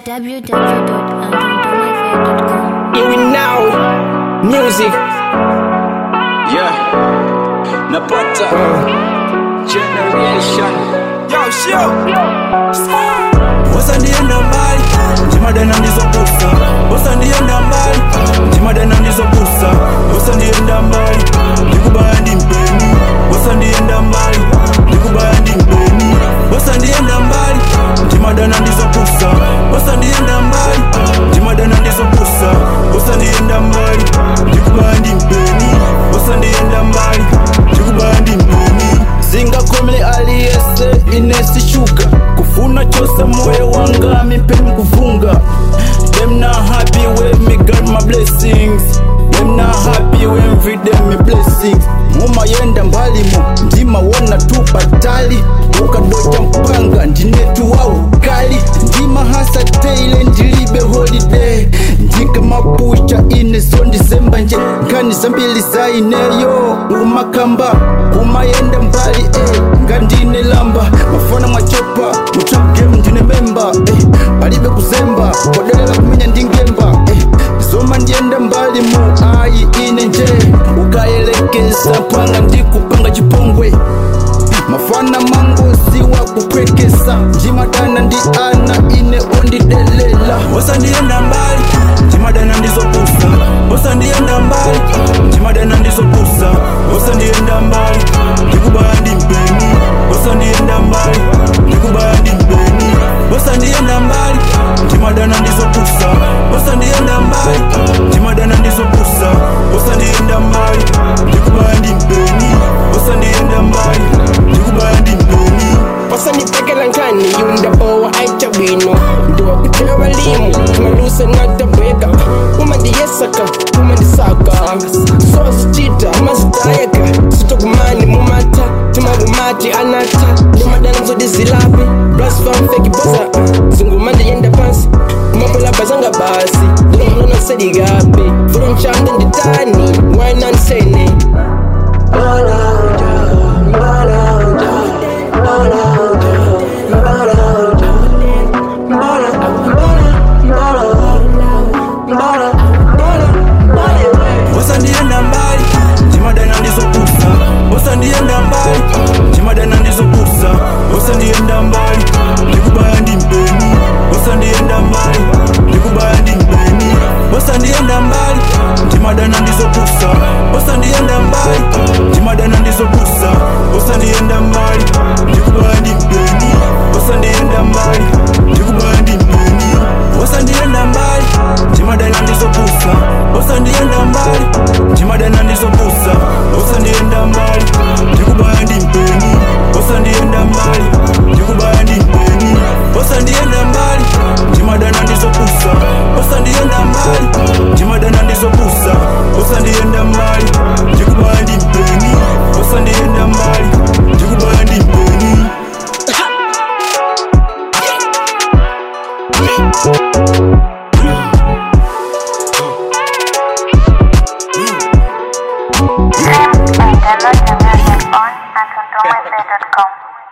www.antontomyfair.com. Here we now, music. Yeah, napata generation Yo, show. Bosa ndienda mbali Jimadena ndizokusa Bosa ndienda mbali Jimadena ndizokusa Bosa ndienda mbali Ndikubaya ndi mpeni Bosa ndienda mbali Ndikubaya ndi mpeni Bosa ndienda mbali Jimadena ndizokusa Bosa ndienda mbali Jimadena ndizokusa Bosa ndienda mbali Ndikubaya ndi mpeni Bosa ndienda mbali Ndikubaya ndi mpeni Singakomele aliyese inesishuka kufuna chose moyo wanga mipeni kuvunga them not happy with me got my blessings them not happy when feed them me blessings mumayenda mbalimo ndima wona tu batali ukadocha mpanga ndinetu wa ukali ndima hasa teile ndilibe holiday ndika mapucha ine so ndisemba nje nkani zambili zaineyo umakamba kumayenda mbali eh, ngandine lamba mafana mwachopa mutrap game ndine memba eh, palibe kuzemba kodelela kumenya ndingemba eh, zoma ndienda mbali mu ayi ine nje ukayelekeza panga ndikupanga chipongwe mafana mangosi wa kupwekesa njimadana ndi ana ine ondidelela bosa ndienda mbali njimadana ndizopusa bosa ndienda mbali njimadana ndizopusa bosa ndienda mbali ndikubaya ndi mpeni bosa ndienda mbali ndikubaya ndi mpeni bosa ndienda mbali njimadana ndizopusa bosa ndienda mbali njimadana ndizopusa bosa ndienda mbali ndikubaya ndi mpeni bosa ndienda mbali ndikubaya ndi mpeni Wasanipekela nkani yundabowa aicha bwino ndiwa kuchela balimu tumaluse natabeka umandiyesaka umandisaka sosicita amazitayeka sitokumani mumata timagumati anata ndimadana zodi zilapi blasfamfeki bosa zingumandiyenda pansi kumapulaba zanga basi ndilomlona sedigapi vulonchanda nditani wainansene bosa ndienda mbali njimadana ndizopusa bosa ndienda mbali njimadana ndizopusa bosa ndienda mbali ndikubaya ndi mpeni bosa ndienda mbali ndikubaya ndi mpeni bosa ndienda mbali njimadana ndizopusa bosa ndienda mbali njimadana ndizopusa bosa ndienda mbali ndikubaya ndi mpeni bosa ndienda mbali ndikubaya ndi mpeni bosa ndienda mbali njimadana ndizopusa bosa ndienda mbali njimadana ndizopusa bosa ndienda mbali ndikubaya ndi mpeni bosa ndienda mbali ndikubaya ndi mpeni bosa ndienda mbali njimadana ndizopusa bosa ndienda mbali njimadana ndizopusa bosa ndienda mbali ndikubaya ndi mpeni bosa ndienda mbali ndikubaya ndi mpeni Download the music on antontomyfair.com.